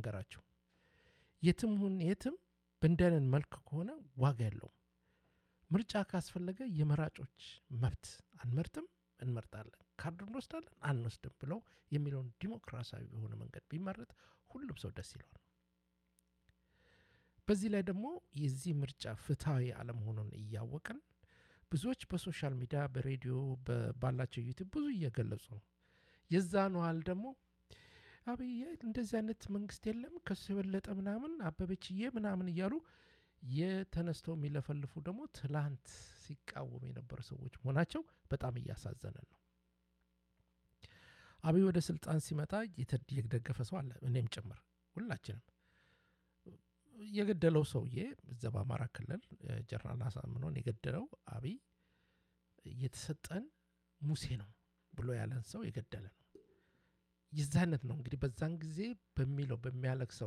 ልንገራችሁ፣ የትም ሁን የትም በእንዲህ አይነት መልክ ከሆነ ዋጋ የለውም። ምርጫ ካስፈለገ የመራጮች መብት አንመርጥም፣ እንመርጣለን፣ ካርድ እንወስዳለን፣ አንወስድም ብለው የሚለውን ዲሞክራሲያዊ በሆነ መንገድ ቢመረጥ ሁሉም ሰው ደስ ይለዋል። በዚህ ላይ ደግሞ የዚህ ምርጫ ፍትሐዊ አለመሆኑን እያወቅን ብዙዎች በሶሻል ሚዲያ በሬዲዮ ባላቸው ዩቲዩብ ብዙ እየገለጹ ነው። የዛን ያህል ደግሞ አብዬ እንደዚህ አይነት መንግስት የለም ከሱ የበለጠ ምናምን አበበችዬ ምናምን እያሉ የተነስተው የሚለፈልፉ ደግሞ ትላንት ሲቃወሙ የነበሩ ሰዎች መሆናቸው በጣም እያሳዘነን ነው። አብይ ወደ ስልጣን ሲመጣ የደገፈ ሰው አለ፣ እኔም ጭምር ሁላችንም። የገደለው ሰውዬ እዛ በአማራ ክልል ጀነራል አሳምነውን የገደለው አብይ የተሰጠን ሙሴ ነው ብሎ ያለን ሰው የገደለ ነው። የዛ አይነት ነው እንግዲህ በዛን ጊዜ በሚለው በሚያለቅሰው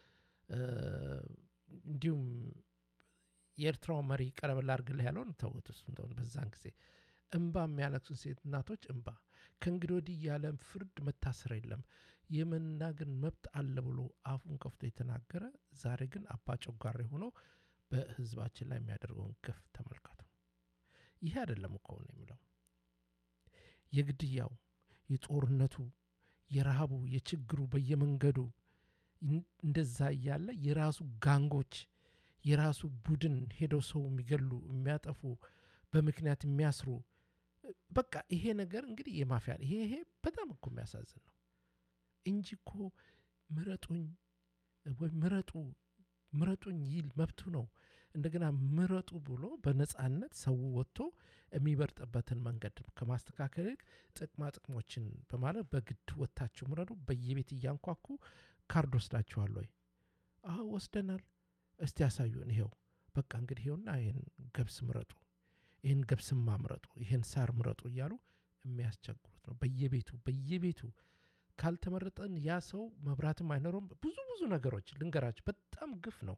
እንዲሁም የኤርትራው መሪ ቀረብ ላድርግልህ ያለውን ተውት። እሱ እንደሆነ በዛን ጊዜ እምባ የሚያለቅሱ ሴት እናቶች እምባ ከእንግዲህ ወዲህ ያለ ፍርድ መታሰር የለም የመናገር መብት አለ ብሎ አፉን ከፍቶ የተናገረ ዛሬ ግን አባ ጨጓሬ ሆኖ በህዝባችን ላይ የሚያደርገውን ግፍ ተመልከቱ። ይሄ አይደለም እኮ ነው የሚለው የግድያው፣ የጦርነቱ፣ የረሃቡ፣ የችግሩ በየመንገዱ እንደዛ እያለ የራሱ ጋንጎች የራሱ ቡድን ሄደው ሰው የሚገሉ የሚያጠፉ በምክንያት የሚያስሩ በቃ ይሄ ነገር እንግዲህ የማፊያ ይሄ ይሄ በጣም እኮ የሚያሳዝን ነው እንጂ እኮ ምረጡኝ ወይ ምረጡ ምረጡኝ ይል መብቱ ነው። እንደገና ምረጡ ብሎ በነጻነት ሰው ወጥቶ የሚበርጥበትን መንገድ ከማስተካከል ይልቅ ጥቅማ ጥቅሞችን በማለት በግድ ወጥታችሁ ምረጡ፣ በየቤት እያንኳኩ ካርድ ወስዳችኋል ወይ? አዎ ወስደናል። እስቲ ያሳዩን። ይሄው በቃ እንግዲህ ይሄውና ይህን ገብስ ምረጡ፣ ይህን ገብስማ ምረጡ፣ ይህን ሳር ምረጡ እያሉ የሚያስቸግሩት ነው። በየቤቱ በየቤቱ ካልተመረጠን ያ ሰው መብራትም አይኖረውም። ብዙ ብዙ ነገሮች ልንገራችሁ፣ በጣም ግፍ ነው።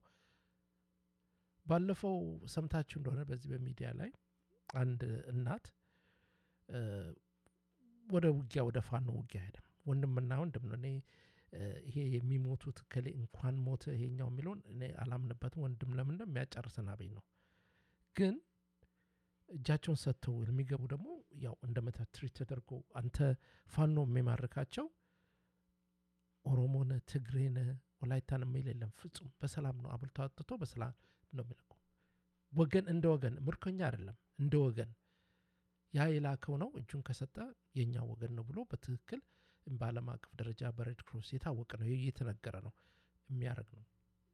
ባለፈው ሰምታችሁ እንደሆነ በዚህ በሚዲያ ላይ አንድ እናት ወደ ውጊያ ወደ ፋኖ ውጊያ ሄደም ወንድምና ወንድም ነው እኔ ይሄ የሚሞቱት ከሌ እንኳን ሞተ ይሄኛው የሚለውን እኔ አላምንበትም። ወንድም ለምን ነው የሚያጨርስን አብይ ነው። ግን እጃቸውን ሰጥተው የሚገቡ ደግሞ ያው እንደ መታ ትሪት ተደርጎ አንተ ፋኖ የሚማርካቸው ኦሮሞነ ትግሬነ ወላይታን የሚል የለም። ፍጹም በሰላም ነው አብልቶ አጥቶ በሰላም ነው የሚለቁ ወገን እንደ ወገን ምርኮኛ አይደለም እንደ ወገን ያ የላከው ነው እጁን ከሰጠ የኛ ወገን ነው ብሎ በትክክል በዓለም አቀፍ ደረጃ በሬድ ክሮስ የታወቀ ነው እየተነገረ ነው የሚያደርግ ነው።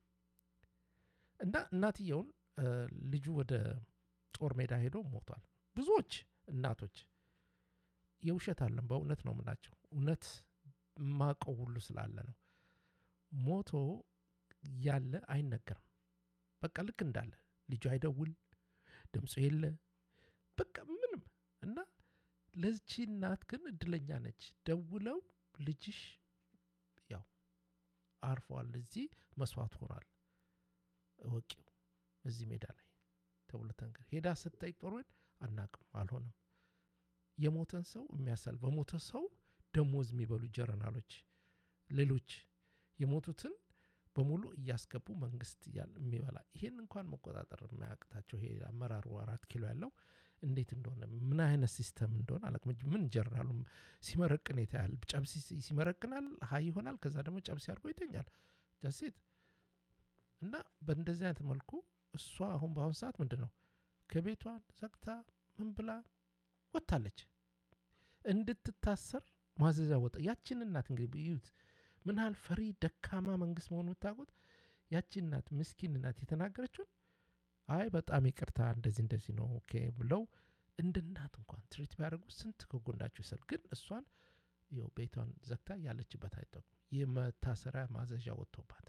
እና እናትየውን ልጁ ወደ ጦር ሜዳ ሄዶ ሞቷል። ብዙዎች እናቶች የውሸት አለን በእውነት ነው የምላቸው እውነት ማቀው ሁሉ ስላለ ነው። ሞቶ ያለ አይነገርም። በቃ ልክ እንዳለ ልጁ አይደውል፣ ድምፁ የለ፣ በቃ ምንም እና ለዚች እናት ግን እድለኛ ነች። ደውለው ልጅሽ ያው አርፏል፣ እዚህ መስዋዕት ሆኗል፣ እወቂው እዚህ ሜዳ ላይ ተብሎ ተንገር ሄዳ ስጠይቅ ጦር አናቅም፣ አልሆነም። የሞተን ሰው የሚያሳል በሞተ ሰው ደሞዝ የሚበሉ ጀረናሎች፣ ሌሎች የሞቱትን በሙሉ እያስገቡ መንግስት የሚበላ ይሄን እንኳን መቆጣጠር የማያቅታቸው ይሄ አመራሩ አራት ኪሎ ያለው እንዴት እንደሆነ ምን አይነት ሲስተም እንደሆነ አላውቅም። ምን ጀነራሉ ሲመረቅን የታያል። ጨብሲ ሲመረቅናል ሀይ ይሆናል። ከዛ ደግሞ ጨብሲ አድርጎ ይተኛል። ጃሴት እና በእንደዚህ አይነት መልኩ እሷ አሁን በአሁኑ ሰዓት ምንድን ነው ከቤቷን ዘግታ ምን ብላ ወጥታለች። እንድትታሰር ማዘዣ ወጣ። ያችን እናት እንግዲህ እዩት ምን ያህል ፈሪ ደካማ መንግስት መሆኑ የምታውቁት። ያችን እናት ምስኪን እናት የተናገረችውን አይ በጣም ይቅርታ እንደዚህ እንደዚህ ነው ኦኬ ብለው እንደ እናት እንኳን ትሪት ቢያደርጉ ስንት ከጎናቸው ይሰል። ግን እሷን ይኸው ቤቷን ዘግታ ያለችበት አይጠቁም። የመታሰሪያ ማዘዣ ወጥቶባት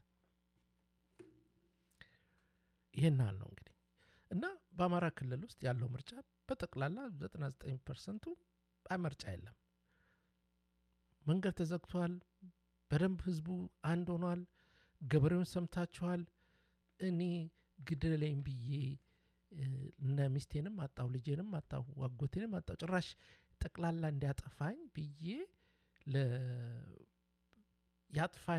ይህን ያህል ነው እንግዲህ እና በአማራ ክልል ውስጥ ያለው ምርጫ በጠቅላላ 99 ፐርሰንቱ ምርጫ የለም። መንገድ ተዘግቷል። በደንብ ህዝቡ አንድ ሆኗል። ገበሬውን ሰምታችኋል። እኔ ግደለኝ ብዬ እነ ሚስቴንም አጣሁ፣ ልጄንም አጣሁ፣ አጎቴንም አጣሁ፣ ጭራሽ ጠቅላላ እንዲያጠፋኝ ብዬ ያጥፋኝ